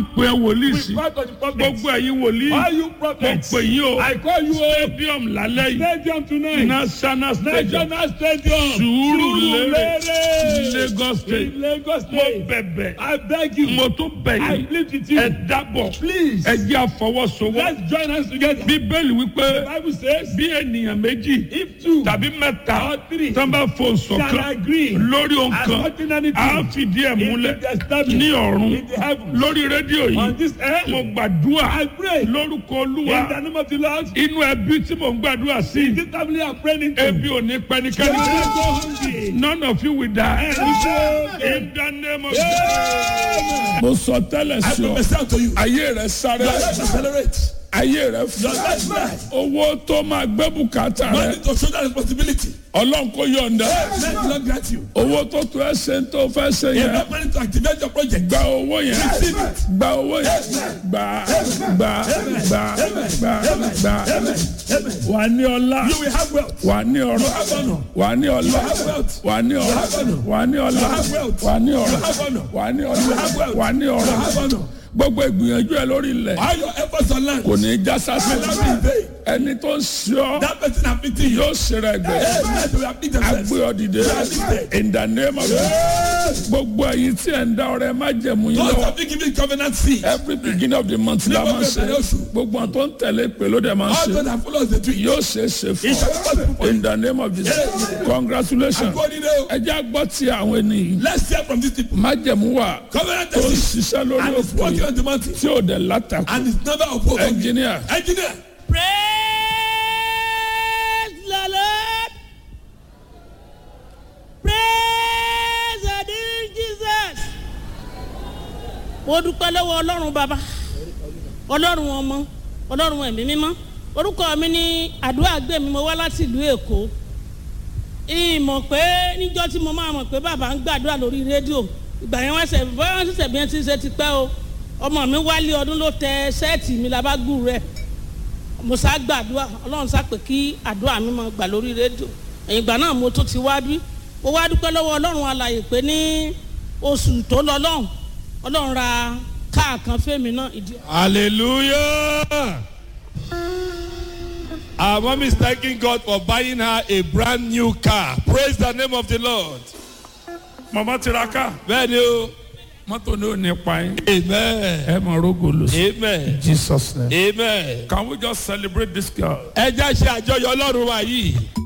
pe wòlíì sí Report to the prophet. gbogbo ẹ̀yin wòlíì All you mo prophets. pè yín o I call you o. stadium lálẹ́ yìí Stadium tonight. national stadium National Stadium. Surulere Surulere. Lagos state In Lagos mo State. bẹ̀bẹ̀ I beg you. mo tún bẹ̀ I yín plead with you. ẹ dábọ̀ Please. ẹ jẹ́ àfọwọ́sowọ́ Let's join hands together. bíbélì wípé The Bible says, bí ènìyàn méjì if two tàbí mẹ́ta or three tó bá fò can sọ̀kan agree lórí ohun as kan touching anything, a fìdí ẹ̀ múlẹ̀ it will be established ní ọ̀run in the heavens. lórí rédíò On yìí this earth, mo gbàdúrà I pray lórúkọ in olúwa the name of the Lord. inú ẹbí tí mo ń gbàdúrà sí This family are praying into. ebi ò ní pẹ́nikẹ́ni They will jẹ́ not go hungry. none of you will die Amen. in the name of Amen. mo sọ tẹ́lẹ̀ I sí ọ prophesy unto you. ayé rẹ sáré Your life accelerate. ayé rẹ Your fún life rise. owó tó máa gbé bùkátà rẹ Money to shoulder responsibility. ọlọ́run kò yọ̀ǹda Let the Lord grant you. owó tó tó ẹ ṣe ń tó fẹ́ ṣe yẹn Enough money to activate your project. gba owó yẹn Receive it. gba owó yẹn gba gba gba gba gba wà ní ọlá You will have wealth. wà ní ọrọ̀ have honor. wà ní ọlá have wealth. wà ní ọrọ̀ have honor. wà ní ọlá have wealth. wà ní ọrọ̀ have honor. wà ní ọlá have wealth. wà ní You ọrọ̀ have honor. gbogbo ìgbìyànjú ẹ lórí ilẹ̀ All your efforts on land kò ní í já sásì will not be in vain. ẹni tó ń ṣe ọ́ That person afflicting you. yóò ṣe rẹ̀ gbẹ̀ Yes, yes, will afflict themselves. agbé ọ dìde in the name of Jesus gbogbo ẹ̀yin tí ẹ̀ ń dá ọrẹ má jẹ̀mú yín Those lọ́wọ́ have been given covenant seed. every beginning of the month la máa ń ṣe gbogbo àwọn tó ń tẹ̀lé pé ló dẹ̀ máa ń All ṣe those that follow the tree. yóò ṣe é ṣe fún It shall be possible ọ for you. in the name of Jesus congratulations Go in there. ẹ jẹ́ àgbọ̀ tí àwọn ènìyàn Let's hear from these people. má jẹ̀mú wà Covenant tó ń seed. ṣiṣẹ́ lórí And it's òkú working yìí on the mountain. tí ò dẹ̀ látàkù And it's never opposed. engineer Engineer. Praise the Lord. Praise the dear Jesus. Mo dúpẹ́ lọ́wọ́ Ọlọ́run bàbá, Ọlọ́run ọmọ, Ọlọ́run ẹ̀mí mímọ́. Orúkọ mi ní àdúrà gbé mi, mo wá láti ìlú Èkó. Ìmọ̀ pé níjọ́ tí mo máa mọ̀ pé bàbá ń gbàdúrà lórí rédíò. Ìgbà yẹn wọ́n ṣẹ̀ bọ́yá wọ́n ṣẹ̀ṣẹ̀ bí wọ́n ti ṣe ti pẹ́ o. Ọmọ mi wálé ọdún ló tẹ ṣẹ́ẹ̀tì mi labágùn rẹ̀ mo sá gbàdúrà ọlọ́run sá pé kí àdúrà mi máa gbà lórí rédíò ẹ̀yìn ìgbà náà mo tún ti wá bí mo wá dúpẹ́ lọ́wọ́ ọlọ́run alàyè pé ní oṣù tó lọ lọ́hùn ọlọ́run ra káà kan fẹ́mi náà ìdí. Hallelujah. Our mom is thanking God for buying her a brand new car. Praise the name of the Lord. mama tiraka Bẹ́ẹ̀ni o. mọ́tò ní ò ní pa yín Amen. ẹ mọ̀ rógò lò sí Amen. Jesus name Amen. can we just celebrate this girl. Ẹ já ṣe àjọyọ̀ Ọlọ́run wa yìí.